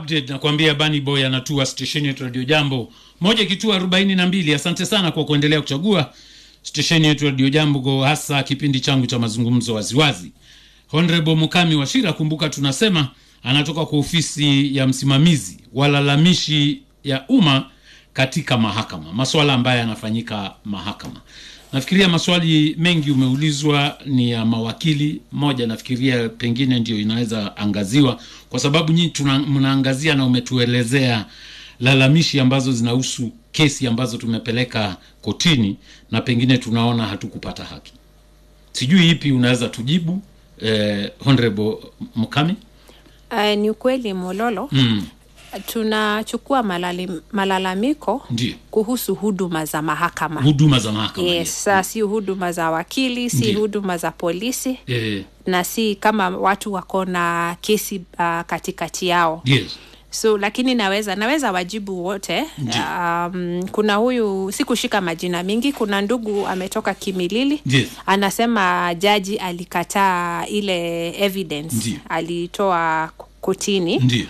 update nakwambia Bunny Boy anatua stesheni yetu Radio Jambo moja kituo arobaini na mbili. Asante sana kwa kuendelea kuchagua stesheni yetu Radio Jambo, hasa kipindi changu cha mazungumzo waziwazi. Honorable Mukami Washira, kumbuka tunasema anatoka kwa ofisi ya msimamizi walalamishi ya umma katika mahakama, maswala ambayo yanafanyika mahakama. Nafikiria maswali mengi umeulizwa ni ya mawakili. Moja nafikiria pengine ndio inaweza angaziwa, kwa sababu nyinyi mnaangazia na umetuelezea lalamishi ambazo zinahusu kesi ambazo tumepeleka kotini na pengine tunaona hatukupata haki. Sijui ipi unaweza tujibu, eh, Honorable Mukami. Uh, ni ukweli Mololo, Mm, tunachukua malali, malalamiko ndio kuhusu huduma za mahakama. huduma za mahakama. Yes, sa si huduma za wakili, si Ndiyo. huduma za polisi Eh, na si kama watu wako na kesi uh, katikati yao yes. so lakini naweza naweza wajibu wote Ndiyo. um, kuna huyu sikushika majina mingi kuna ndugu ametoka kimilili Yes. anasema jaji alikataa ile evidence Ndiyo. alitoa kotini Ndio.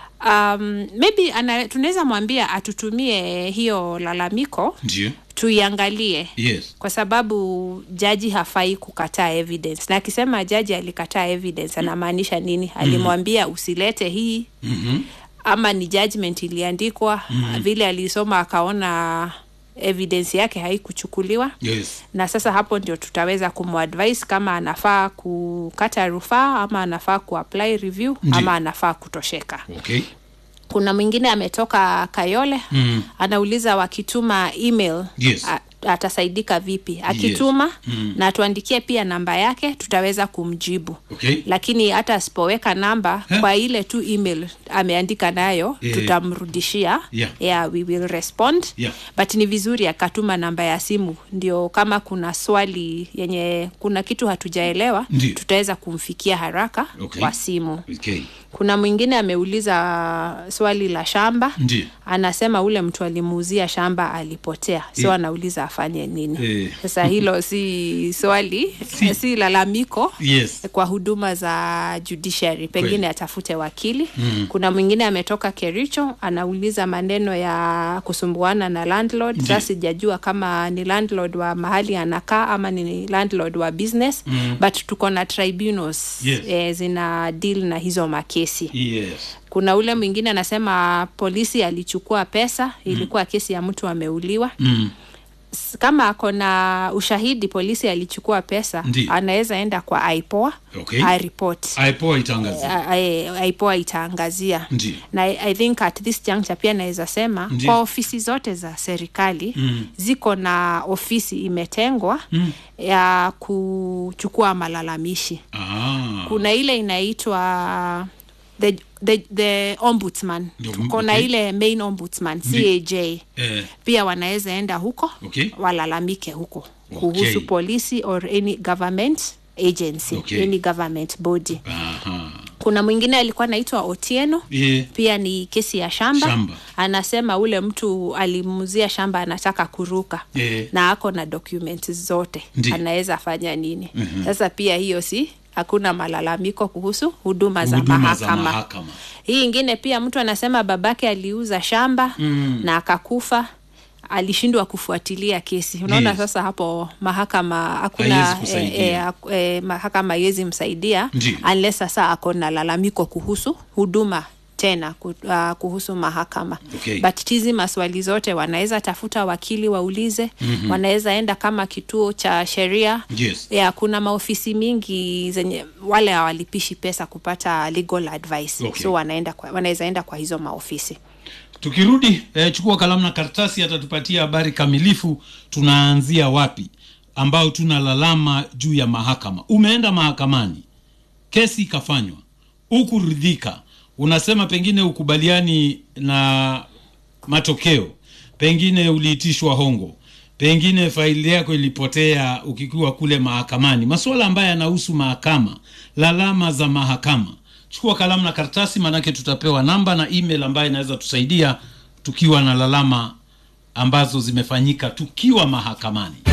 um, maybe ana, tunaweza mwambia atutumie hiyo lalamiko Ndio. tuiangalie Yes. kwa sababu jaji hafai kukataa evidence na akisema jaji alikataa evidence anamaanisha nini alimwambia usilete hii Mhm. ama ni judgment iliandikwa vile alisoma akaona evidence yake haikuchukuliwa Yes. na sasa hapo ndio tutaweza kumadvise kama anafaa kukata rufaa ama anafaa kuapply review Ndiyo. ama anafaa kutosheka Okay. kuna mwingine ametoka kayole Mm. anauliza wakituma email Yes. a, atasaidika vipi akituma Mm. na tuandikie pia namba yake tutaweza kumjibu Okay. lakini hata asipoweka namba Huh? kwa ile tu email ameandika nayo Eh. tutamrudishia Yeah. yeah, we will respond Yeah. but ni vizuri akatuma namba ya simu ndio kama kuna swali yenye kuna kitu hatujaelewa Ndiyo. tutaweza kumfikia haraka Okay. kwa simu Okay. kuna mwingine ameuliza swali la shamba Ndio. anasema ule mtu alimuuzia shamba alipotea so Eh. anauliza afanye nini Eh. sasa hilo si swali Si- si, lalamiko Yes. kwa huduma za judiciary pengine Kweli. atafute wakili mm. kuna mwingine ametoka kericho anauliza maneno ya kusumbuana na landlord Ndiyo. sasa sijajua kama ni landlord wa mahali anakaa ama ni landlord wa business mm. but tuko na tribunals Yes. eh, zina deal na hizo makesi Yes. kuna ule mwingine anasema polisi alichukua pesa ilikuwa kesi ya mtu ameuliwa Mm. S- kama ako na ushahidi polisi alichukua pesa Ndiyo. anaweza enda kwa ipoa Okay. aripot aipoa itangazia ipoa itaangazia Ndiyo. na I- i think at this juncture pia naweza sema Ndiyo. kwa ofisi zote za serikali Mm. ziko na ofisi imetengwa Mm. ya kuchukua malalamishi Ah. kuna ile inaitwa the, the, the ombudsman Ndio, tuko na okay. ile main ombudsman Ndi- caj Eh, pia wanaweza enda huko Okay. walalamike huko Okay. kuhusu polisi or any government agency Okay. any government body aha. kuna mwingine alikuwa anaitwa otieno Eh, pia ni kesi ya shamba, Shamba. anasema ule mtu alimuzia shamba anataka kuruka Eh. na ako na document zote Ndi. anaweza fanya nini sasa pia hiyo si hakuna malalamiko kuhusu huduma za huduma za mahakama mahakama. hii ingine pia mtu anasema babake aliuza shamba mm. na akakufa alishindwa kufuatilia kesi unaona Yes. sasa hapo mahakama hakuna Haiwezi kusaidia. eh, eh, mahakama haiwezi msaidia Ndiyo. unless sasa ako na lalamiko kuhusu huduma tena ku- uh, kuhusu mahakama Okay. but hizi maswali zote wanaweza tafuta wakili waulize mm-hmm. wanaweza enda kama kituo cha sheria Yes. ya kuna maofisi mingi zenye wale hawalipishi pesa kupata legal advice Okay. so wanaenda kwa, wanaweza enda kwa hizo maofisi tukirudi eh, chukua kalamu na karatasi atatupatia habari kamilifu tunaanzia wapi ambao tuna lalama juu ya mahakama umeenda mahakamani kesi ikafanywa ukuridhika unasema pengine ukubaliani na matokeo pengine uliitishwa hongo pengine faili yako ilipotea ukikiwa kule mahakamani masuala ambayo yanahusu mahakama lalama za mahakama chukua kalamu na karatasi maanake tutapewa namba na email ambayo inaweza tusaidia tukiwa na lalama ambazo zimefanyika tukiwa mahakamani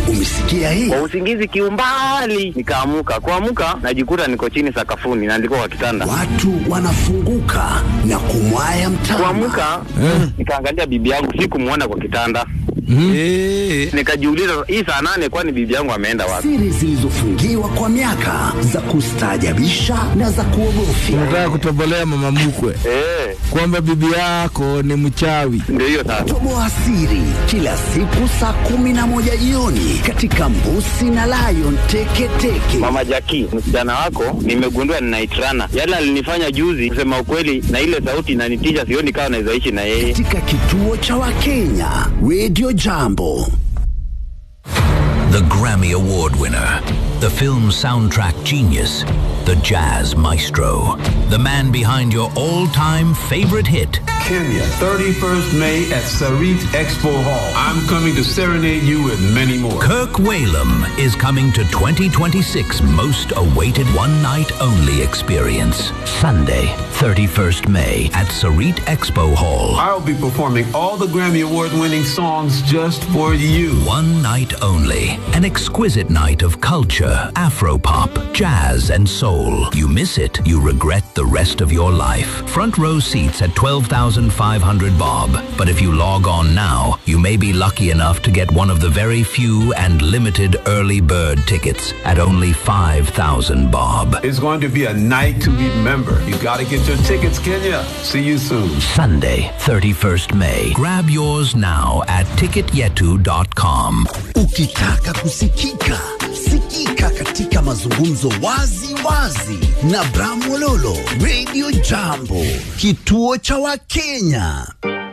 Umesikia hii? kwa usingizi kiumbali nikaamuka kuamuka najikuta niko chini sakafuni na ndiko kwa kitanda Watu wanafunguka na kumwaya mtama. kuamuka nikaangalia bibi yangu sikumwona kwa kitanda Eh, nikajiuliza hii saa nane kwani bibi yangu ameenda wapi Siri zilizofungiwa kwa miaka za kustaajabisha na za kuogofya. unataka kutobolea mama mkwe Eh, kwamba bibi yako ni mchawi. ndio hiyo sasa Toboa siri kila siku saa kumi na moja jioni katika Mbusi na Lion Teketeke. mama jaki msichana wako nimegundua ninaitrana yale alinifanya juzi kusema ukweli na ile sauti inanitisha sioni kama naweza ishi na yeye katika kituo cha Wakenya Radio Jambo. The Grammy Award winner, the film soundtrack genius, the jazz maestro, the man behind your all time favorite hit. Kenya, 31st May at Sarit Expo Hall. I'm coming to serenade you with many more. Kirk Whalum is coming to 2026 most awaited one night only experience. Sunday, 31st May at Sarit Expo Hall. I'll be performing all the Grammy Award winning songs just for you. One night only. An exquisite night of culture, afropop, jazz, and soul. You miss it, you regret the rest of your life. Front row seats at 12,500 bob. But if you log on now, you may be lucky enough to get one of the very few and limited early bird tickets at only 5,000 bob. It's going to be a night to remember. You got to get your tickets, Kenya. See you soon. Sunday, 31st May. Grab yours now at ticketyetu.com. Ukitaka kusikika, sikika katika mazungumzo wazi wazi na Bramwololo Radio Jambo, kituo cha Wakenya.